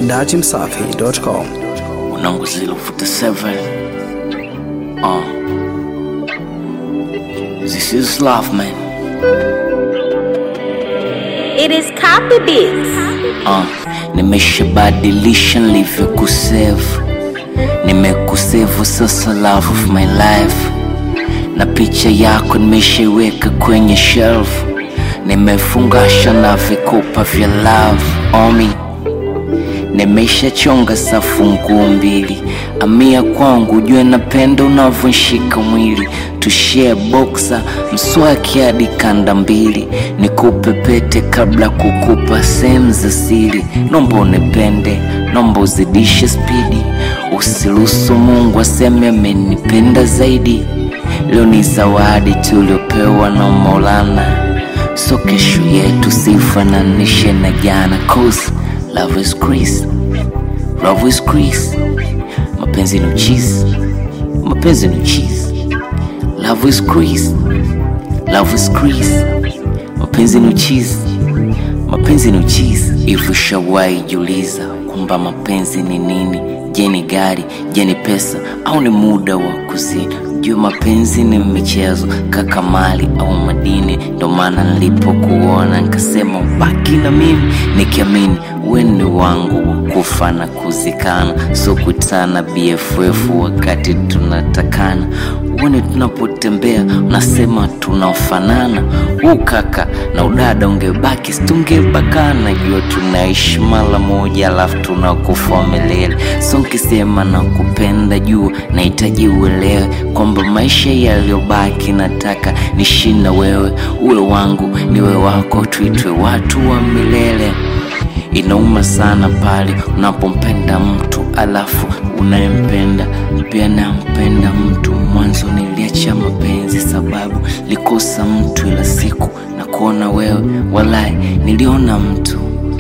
datimsafi.com. Unangu 047 uh. This is love man It is copy beats. uh. Nimeshabadilisha nilivyokusevu Nimekusevu sasa love of my life Na picha yako nimeshaiweka kwenye shelf Nimefungasha na vikopa vya love Omi Nimeshachonga safu nguu mbili, amia kwangu, jue napenda unavyonshika mwili, tushare boxa mswaki hadi kanda mbili, nikupe pete kabla kukupa sehemu za siri. Nomba unipende, nomba uzidishe spidi, usiruhusu Mungu aseme amenipenda zaidi. Leo ni zawadi tuliopewa na Maulana, so kesho yetu sifananishe na jana, cause love is grace, love is grace. Mapenzi ni uchizi, mapenzi ni uchizi. Love is grace, love is grace. Mapenzi ni uchizi, mapenzi ni uchizi. Hivi ushawahi jiuliza kwamba mapenzi ni nini? Je, ni gari? Je, ni pesa au ni muda wa kuzini? Jua mapenzi ni michezo, kaka mali au madini. Ndo maana nilipokuona nikasema ubaki na mimi, nikiamini we ni wangu wa kufa na kuzikana, so kutana BFF wakati tunatakana. Uone tunapotembea unasema tunafanana, huu kaka na udada ungebaki situngebakana. Jua tunaishi mara moja, alafu tunakufa milele. So nkisema na kupenda, jua nahitaji uelewe kwamba maisha yaliyobaki nataka nishi na wewe, uwe wangu niwe wako, tuitwe watu wa milele. Inauma sana pale unapompenda mtu alafu unayempenda pia nampenda mtu. Mwanzo niliacha mapenzi sababu likosa mtu, ila siku na kuona wewe, walai niliona mtu.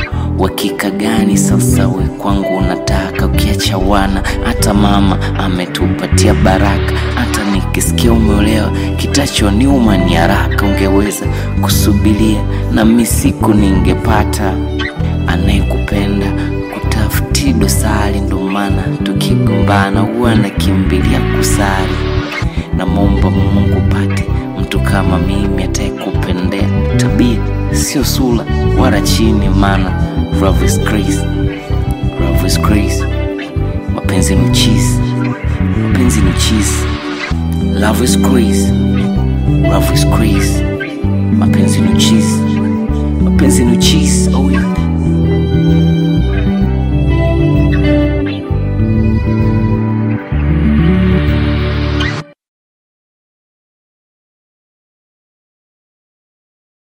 Wakika gani sasa we kwangu unataka? Ukiacha wana, hata mama ametupatia baraka. Hata nikisikia umeolewa, kitachoniuma ni haraka. Ungeweza kusubiria na mi siku ningepata anayekupenda kutafuti dosari. Ndo maana tukigombana huwa nakimbilia kusali, namwomba Mungu pate mtu kama mimi atakayekupendea tabia, sio sura wala chini, maana love is grace, love is grace. Mapenzi ni cheese, mapenzi ni cheese. Love is grace, love is grace. Mapenzi ni cheese, mapenzi ni cheese. Oh yeah.